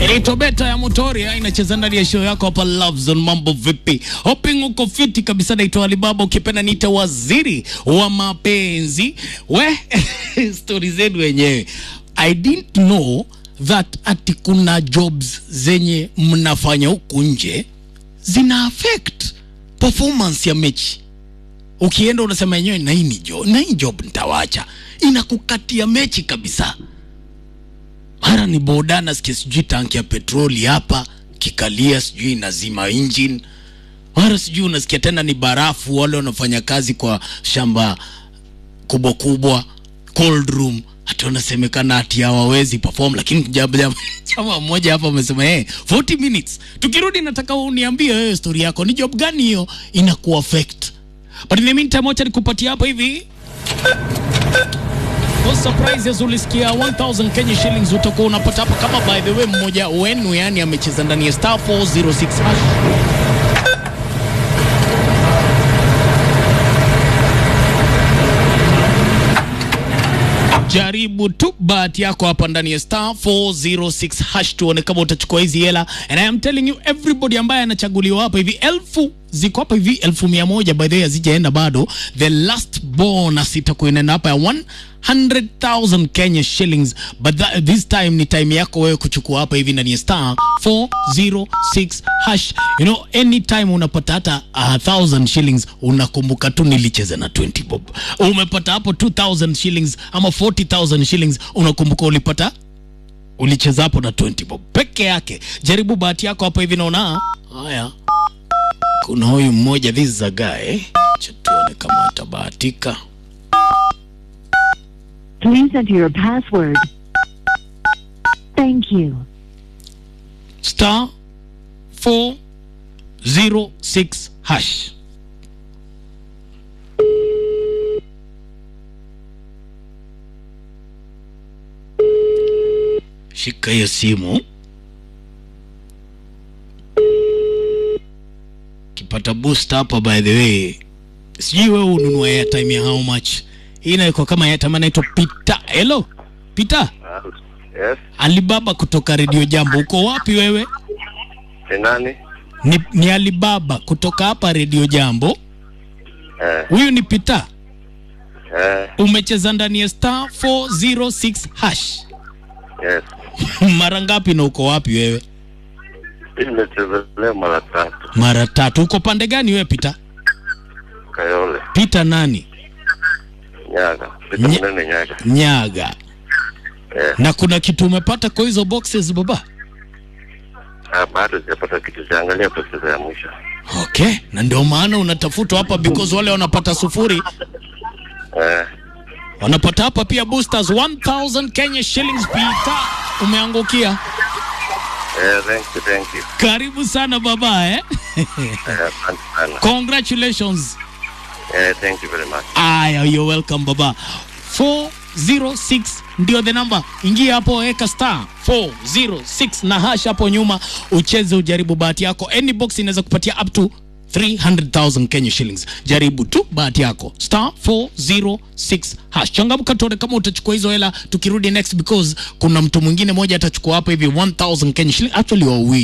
Inaitwa Beta ya Motoria inacheza ndani ya show yako hapa Love Zone. Mambo vipi? Hoping uko fiti kabisa. Naitwa Alibaba, ukipenda niite waziri wa mapenzi. We stori zenu wenyewe. I didn't know that ati kuna jobs zenye mnafanya huku nje zina affect performance ya mechi. Ukienda unasema yenyewe na hii ni job, na hii job nitawacha, inakukatia mechi kabisa mara ni boda nasikia sijui tanki ya petroli hapa kikalia sijui inazima engine mara sijui unasikia tena ni barafu wale wanafanya kazi kwa shamba kubwa kubwa cold room hata unasemekana ati hawawezi perform lakini jam- jam- chama mmoja hapa amesema hey, 40 minutes tukirudi nataka uniambie wewe story yako ni job gani hiyo inaku affect but in the meantime wacha nikupatia hapa hivi For surprises ulisikia 1000 Kenya shillings utakuwa unapata hapa kama by the way mmoja wenu yani amecheza ndani ya star 406 hash. Jaribu tu bahati yako hapa ndani ya star 406 hash tuone kama utachukua hizi hela and I am telling you everybody ambaye anachaguliwa hapa hivi elfu ziko hapa hivi elfu mia moja by the way hazijaenda bado the last bonus itakuwa inaenda hapa ya 100,000 Kenya shillings but that, this time ni time yako wewe kuchukua hapa hivi ndani ya star 406 hash you know anytime unapata hata a thousand shillings unakumbuka tu nilicheza na 20 bob umepata hapo 2000 shillings ama 40000 shillings unakumbuka ulipata ulicheza hapo na 20 bob peke yake jaribu bahati yako hapo hivi naona haya kuna huyu mmoja this is a guy Acha tuone kama atabahatika Please enter your password. Thank you. star 406 hash shika hiyo simu kipata boost hapa by the way sijui wewe ununua airtime ya how much hii inaiko kama airtime anaitwa Peter hello Peter Yes, Alibaba kutoka Radio Jambo uko wapi wewe ni nani? ni, ni Alibaba kutoka hapa Radio Jambo. Eh, Huyu ni Peter. eh, Umecheza ndani ya star 406 hash yes. mara ngapi na uko wapi wewe? Hii nimecheza leo mara tatu. Mara tatu. Uko pande gani wewe Peter? Kayole, Peter nani? Nyaga, Pita Nye- Mnene Nyaga. Nyaga. Eh, Na kuna kitu umepata kwa hizo boxes baba? ah, bado sijapata kitu, siangalia pesa ya mwisho. Okay, na ndio maana unatafutwa hapa because wale wanapata sufuri Eh, wanapata hapa pia boosters 1000 Kenya shillings Peter. Umeangukia. eh, thank you, thank you. Karibu sana baba eh? Eh, asante sana. Congratulations. Eh, thank you very much. Aya, you're welcome baba. 406 ndio the number. Ingia hapo, weka star 406 na hash hapo nyuma, ucheze ujaribu bahati yako. Any box inaweza kupatia up to 300,000 Kenya shillings. Jaribu tu bahati yako star 406 hash. Changamka tuone kama utachukua hizo hela tukirudi next, because kuna mtu mwingine moja atachukua hapa hivi 1000 Kenya shillings, actually wawili